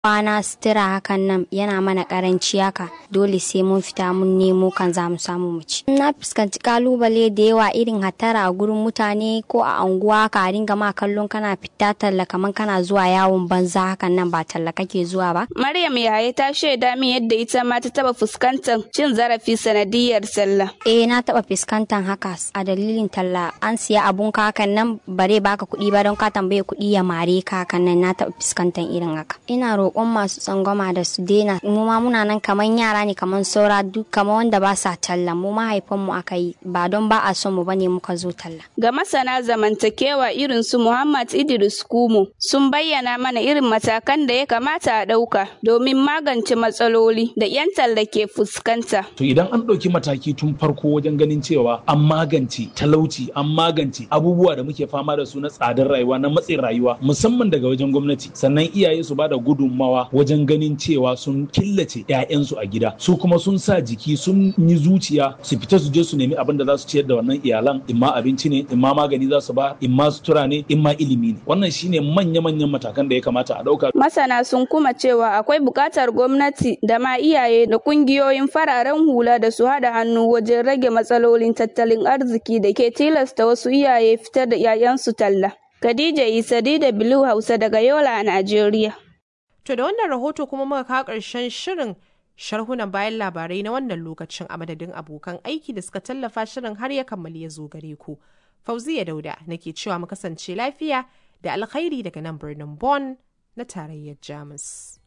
kwana sutura hakan nan yana mana karanci haka dole sai mun fita mun nemo kan za mu samu mu ci na fuskanci kalubale da yawa irin hatara a gurin mutane ko a anguwa ka ringa ma kallon kana fita talla kaman kana zuwa yawon banza hakan nan ba talla kake zuwa ba Maryam Yahaya ta shaida min yadda ita ma ta taba fuskantar cin zarafi sanadiyar sallah. eh na taba fuskantar haka a dalilin talla an siya abun ka hakan nan bare baka kuɗi ba don ka tambaye kuɗi ya mare ka hakan nan na taba fuskantar irin haka ina roƙon masu tsangwama da su daina mu ma muna nan kaman yara ne kaman saura duk kaman wanda ba sa talla mu mahaifan mu aka yi ba don ba a son mu bane muka zo talla Ga masana zamantakewa irin su Muhammad Idris Kumo sun bayyana mana irin matakan da ya kamata a ɗauka domin magance matsaloli da 'yan talla ke fuskanta. To idan an ɗauki mataki tun farko wajen ganin cewa an magance talauci, an magance abubuwa da muke fama da su na tsadar rayuwa na matsin rayuwa musamman daga wajen gwamnati. Sannan iyaye su bada gudunmawa wajen ganin cewa sun killace 'ya'yansu a gida. Su kuma sun sa jiki sun yi zuciya su fita su je su nemi abin da za su ciyar da wannan iyalan imma abinci ne, imma magani za su ba, imma sutura ne, imma ilimi ne. Wannan shine manya-manyan matakan da ya kamata a ɗauka. Masana sun kuma cewa akwai buƙatar gwamnati da ma iyaye da ƙungiyoyin fararen hula da su haɗa hannu wajen rage matsalolin tattalin arziki da ke tilasta wasu iyaye fitar da 'ya'yansu talla. Khadija Isa da Blue Hausa daga Yola a Najeriya. To da wannan rahoto kuma muka kawo ƙarshen shirin sharhunan bayan labarai na wannan lokacin a madadin abokan aiki da suka tallafa shirin har ya kammali ya zo gare ku. Fauziya Dauda nake cewa mu kasance lafiya da alkhairi daga nan birnin Bonn na tarayyar Jamus.